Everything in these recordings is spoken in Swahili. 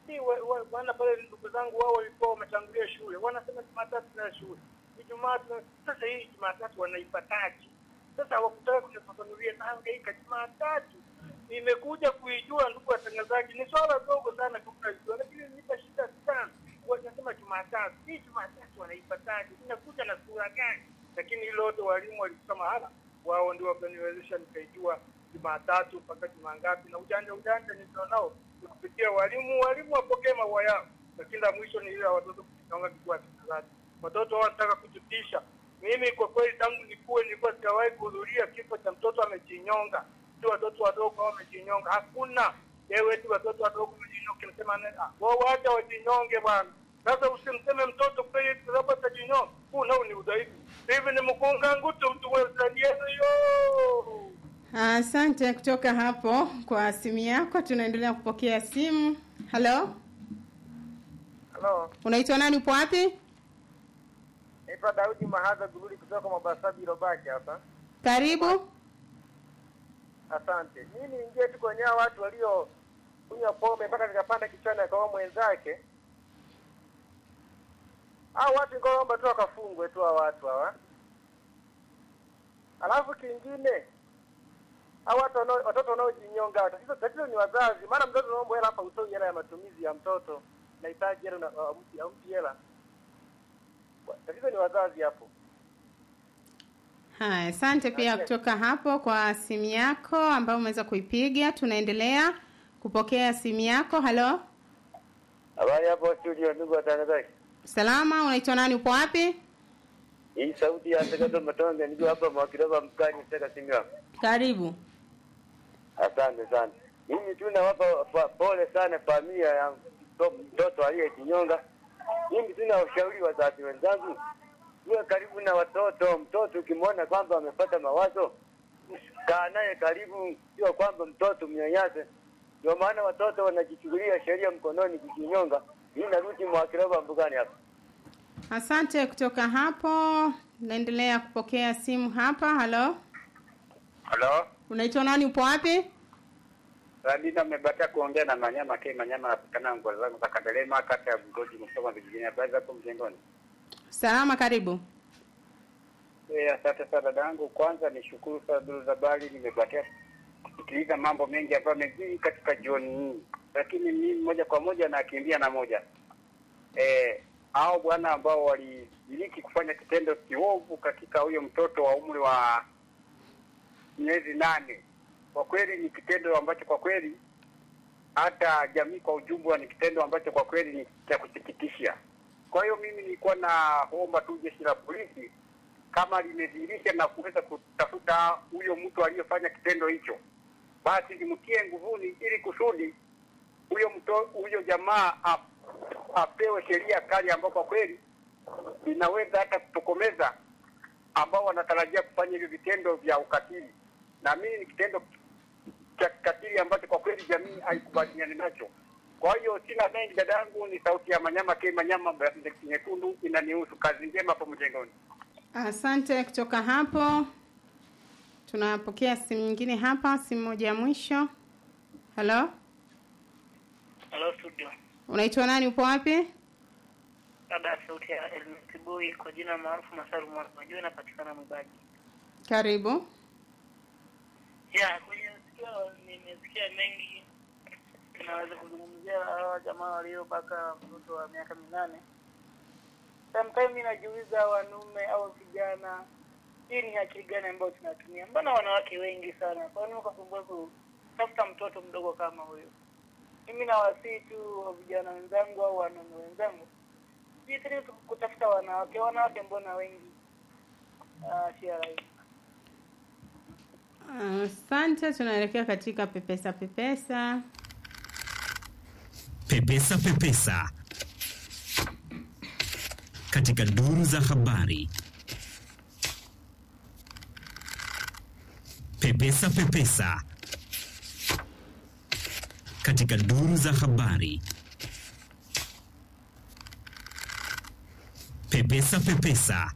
si wa- wa- wana pale ndugu zangu wao walikuwa wametangulia shule, wanasema Jumatatu na shule, Ijumaa tuna- sasa hii Jumatatu wanaipataje? Sasa hawakutaka kunifafanulia, nahangaika. Jumatatu nimekuja kuijua, ndugu watangazaji, ni swala dogo sana kukaijua, lakini nipa shida sana. Wanasema Jumatatu, hii Jumatatu wanaipataje? Inakuja na sura gani? Lakini hilo wote walimu walisema hala, wao ndio wakaniwezesha nikaijua Jumatatu mpaka juma ngapi, na ujanja ujanja nilionao ni kupitia walimu. Walimu wapokee maua yao, lakini la mwisho ni ile ya watoto kujinyonga. Ndugu watangazaji, watoto hao wanataka kututisha. Mimi kwa kweli, tangu nikuwe nilikuwa sijawahi kuhudhuria kifo cha mtoto amejinyonga, si watoto wadogo hao wamejinyonga, hakuna ewe eti watoto wadogo wamejinyonga, kinasema nenda wao, wacha wajinyonge bwana. Sasa usimseme mtoto kweli eti sababu atajinyonga, huu nao ni udhaifu. Hivi ni mkunga ngutu mtu wezaniyezo yo Asante kutoka hapo kwa simu yako. Tunaendelea kupokea simu. Halo, Halo, unaitwa nani? Upo wapi? naitwa Daudi Mahadha Guruli kutoka Mobasabi Robaki hapa. Karibu. Asante. Mimi niingie tu kwenye hao watu walio kunywa pombe mpaka nikapanda kichwani akawa mwenzake. Hao watu nikaomba tu wakafungwe tu hao watu hawa. Alafu kingine hao watu wanao- watoto wanaojinyonga, tatizo tatizo ni wazazi. Maana mtoto unaomba hela hapa, utoi hela ya matumizi ya mtoto, nahitaji hela, na- hampi hampi hela. Tatizo ni wazazi hapo. Haya, asante pia kutoka hapo kwa simu yako ambayo umeweza kuipiga. Tunaendelea kupokea simu yako. Halo, Habari hapo studio, ndugu watangazaji. salama, unaitwa nani? Upo wapi? Hii sauti ya Segeto Matonge, niko hapa Mwakirova mkani Seka Simiwa. Karibu. Asante sana. Mimi tu nawapa pa- pole sana familia ya mto- mtoto aliyejinyonga. Mimi tu nawashauri wazazi wenzangu, uwe karibu na watoto. Mtoto ukimwona kwamba amepata mawazo, kaa naye karibu, sio kwamba mtoto mnyanyase. Ndio maana watoto wanajichukulia sheria mkononi kujinyonga. Hii narudi Mwakirova mbugani hapa. Asante kutoka hapo. Naendelea kupokea simu hapa. Halo, Halo, unaitwa nani? Upo wapi? Radina amebatia kuongea na Manyama K Manyama anapatikana ngozi zangu za Kadelema kata ya Bugoji Musoma vijijini. Habari zako mjengoni? Salama, karibu. Eh, asante sana dadangu. Kwanza nishukuru sana duru za habari, nimebatia kusikiliza mambo mengi ambayo yamejiri katika jioni hii, lakini mimi moja kwa moja nakimbia na moja eh, hao bwana ambao walishiriki kufanya kitendo kiovu katika huyo mtoto wa umri wa miezi nane, kwa kweli ni kitendo ambacho kwa kweli hata jamii kwa ujumla ni kitendo ambacho kwa kweli ni cha kusikitisha. Kwa hiyo mimi nilikuwa naomba tu jeshi la polisi kama limedhihirisha na kuweza kutafuta huyo mtu aliyefanya kitendo hicho, basi limtie nguvuni ili kusudi huyo mto huyo jamaa ap- apewe sheria kali ambayo kwa kweli inaweza hata kutokomeza ambao wanatarajia kufanya hivyo vitendo vya ukatili. Na mimi ni kitendo cha kikatili ambacho kwa kweli jamii haikubaliani nacho. Kwa hiyo sina mengi, dada yangu, ni sauti ya Manyama K Manyama, Brazil nyekundu, inanihusu. Kazi njema hapo mjengoni. Asante kutoka hapo. Tunapokea simu nyingine hapa, simu moja ya mwisho. Halo, Hello studio. unaitwa nani? Upo wapi? Dada sauti ya Elmisi Boy kwa jina maarufu Masaru Mwana. Unajua inapatikana Mwibaji. Karibu. Ya, kwenye sikio nimesikia mengi. Naweza kuzungumzia hawa jamaa waliobaka mtoto wa miaka minane. Sometimes mimi najiuliza wanaume au vijana hii ni akili gani ambayo tunatumia? Mbona wanawake wengi sana? Kwa nini ukasumbua kutafuta mtoto mdogo kama huyo? Mimi nawasihi tu wa vijana wenzangu au wanaume wenzangu jitahidi tu kutafuta wanawake. Wanawake mbona wengi? Ah, si rahisi. Asante, tunaelekea katika pepesa pepesa. Pepesa Pepesa katika duru za habari. Pepesa Pepesa katika duru za habari. Pepesa Pepesa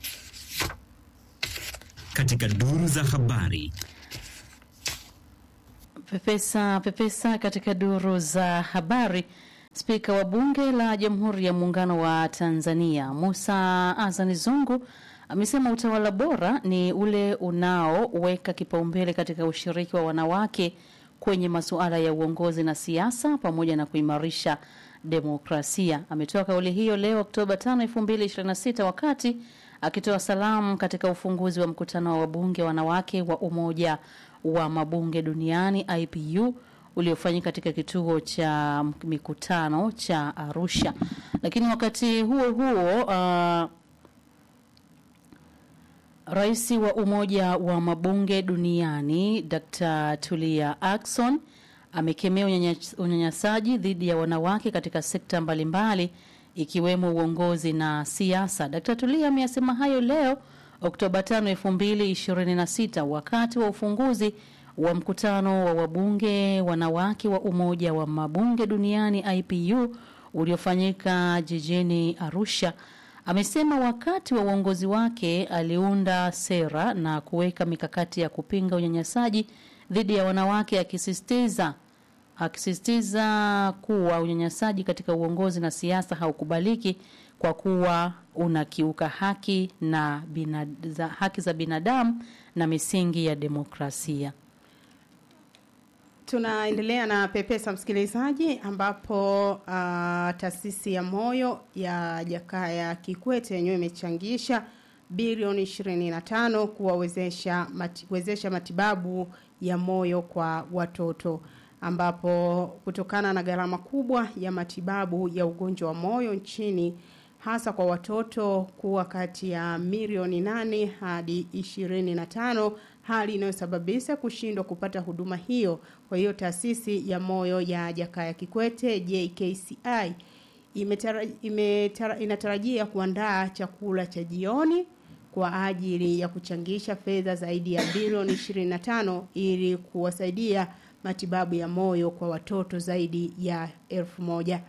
katika duru za habari. Pepesa pepesa katika duru za habari Spika wa Bunge la Jamhuri ya Muungano wa Tanzania Musa Azani Zungu amesema utawala bora ni ule unaoweka kipaumbele katika ushiriki wa wanawake kwenye masuala ya uongozi na siasa pamoja na kuimarisha demokrasia. Ametoa kauli hiyo leo Oktoba 5, 2026 wakati akitoa salamu katika ufunguzi wa mkutano wa wabunge wanawake wa Umoja wa Mabunge Duniani IPU uliofanyika katika kituo cha mikutano cha Arusha. Lakini wakati huo huo uh, Rais wa Umoja wa Mabunge Duniani Dr. Tulia Ackson amekemea unyanya- unyanyasaji dhidi ya wanawake katika sekta mbalimbali ikiwemo uongozi na siasa. Dr. Tulia ameyasema hayo leo Oktoba 5, 2026 wakati wa ufunguzi wa mkutano wa wabunge wanawake wa Umoja wa Mabunge Duniani IPU uliofanyika jijini Arusha. Amesema wakati wa uongozi wake aliunda sera na kuweka mikakati ya kupinga unyanyasaji dhidi ya wanawake akisisitiza akisisitiza kuwa unyanyasaji katika uongozi na siasa haukubaliki kwa kuwa unakiuka haki na bina, za, haki za binadamu na misingi ya demokrasia. Tunaendelea na Pepesa msikilizaji, ambapo uh, taasisi ya moyo ya Jakaya Kikwete yenyewe imechangisha bilioni 25 kuwawezesha mati, wezesha matibabu ya moyo kwa watoto ambapo kutokana na gharama kubwa ya matibabu ya ugonjwa wa moyo nchini hasa kwa watoto kuwa kati ya milioni nane hadi ishirini na tano hali inayosababisha kushindwa kupata huduma hiyo. Kwa hiyo taasisi ya moyo ya Jakaya Kikwete JKCI imetara, imetara, inatarajia kuandaa chakula cha jioni kwa ajili ya kuchangisha fedha zaidi ya bilioni 25 ili kuwasaidia matibabu ya moyo kwa watoto zaidi ya elfu moja.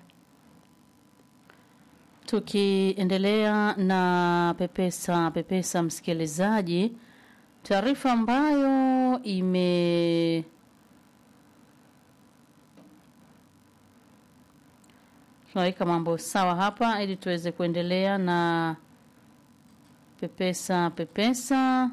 Tukiendelea na pepesa pepesa, msikilizaji, taarifa ambayo ime tunaweka mambo sawa hapa ili tuweze kuendelea na pepesa pepesa.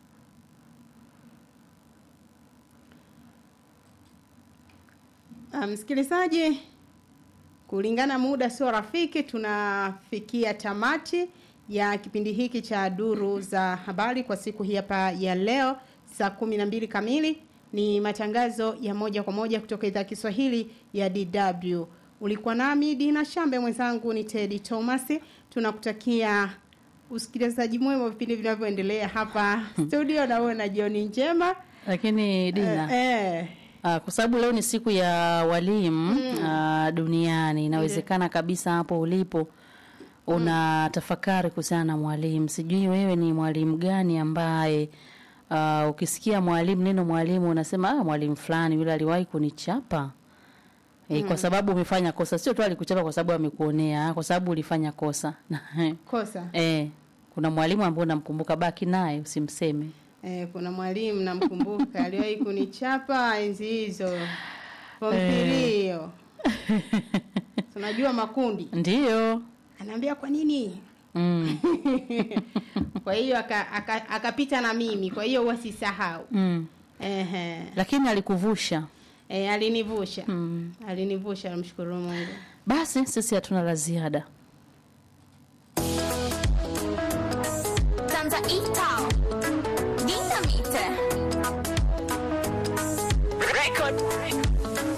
Ah, Msikilizaji, kulingana muda sio rafiki, tunafikia tamati ya kipindi hiki cha duru za habari kwa siku hii hapa ya leo saa kumi na mbili kamili. Ni matangazo ya moja kwa moja kutoka idhaa ya Kiswahili ya DW. Ulikuwa nami Dina Shambe, mwenzangu ni Teddy Thomas. Tunakutakia usikilizaji mwema wa vipindi vinavyoendelea hapa studio, na uwe na jioni njema. Lakini Dina, Eh, eh, Ah, kwa sababu leo ni siku ya walimu ah, duniani, inawezekana kabisa hapo ulipo una tafakari kuhusiana na mwalimu. Sijui wewe ni mwalimu gani ambaye ah, ukisikia mwalimu, neno mwalimu unasema ah, mwalimu fulani yule aliwahi kunichapa. E, kwa sababu umefanya kosa, sio tu alikuchapa kwa sababu amekuonea, ah, kwa sababu ulifanya kosa. kosa Eh, kuna mwalimu ambaye unamkumbuka, baki naye usimseme. Eh, kuna mwalimu namkumbuka aliwahi kunichapa enzi hizo pompirio tunajua makundi Ndiyo. anaambia kwa nini Mm. kwa hiyo akapita aka, aka akapita na mimi kwa hiyo huwa sisahau Mm. Ehe. Lakini alikuvusha. Eh, alinivusha Mm. alinivusha namshukuru mungu Basi sisi hatuna la ziada. Tanzania Dinamite Record